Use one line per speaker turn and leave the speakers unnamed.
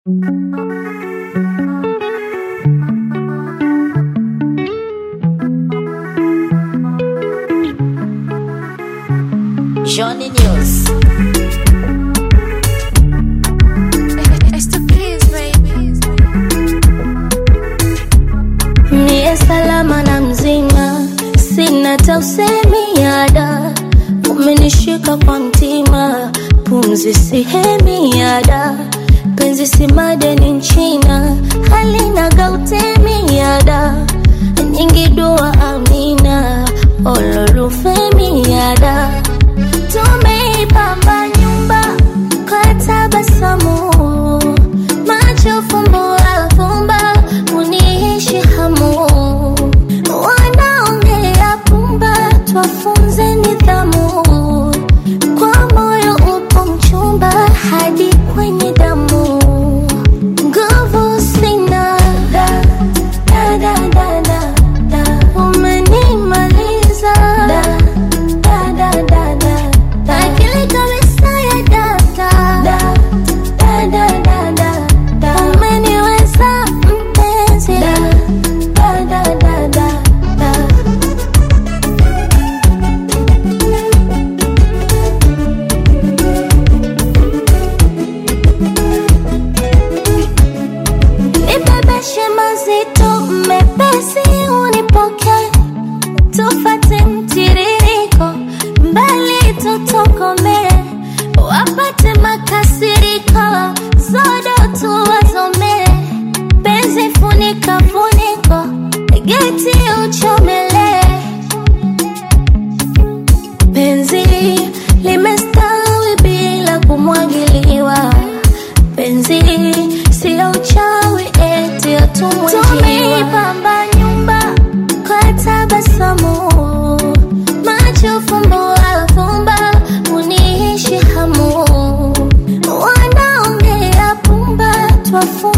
Johnny News.
Niye salama na mzima, sina tausemi yada, umenishika kwa mtima, pumzi sihemi yada, penzi si madeni nchina, halina gautemi yada, nyingi dua amina, ololufemi yada, tumeipamba nyumba kwa tabasamu, macho fumbo afumba, uniishi hamu, wanaongea pumba, twafunze nidhamu, kwa moyo upo mchumba hadi kwenye damu, nguvu sina da, da, da, da, da, da. umenimaliza da, da, da, da, da, da. akili kabisa ya data da, da, da, da, da, da. umeniweza mpenzi da, da, da, da, da, da. Nibebeshe mazito mepesi unipoke tufate mtiririko mbali tutokomee wapate makasiriko zodo tuwazomee penzi funika funiko geti uchomelee penzi limestawi bila kumwagiliwa penzi sio uchawi eti atumwejiwa nyumba kwa tabasamu macho fumbo afumba uniishi hamu wanaongea pumba twafu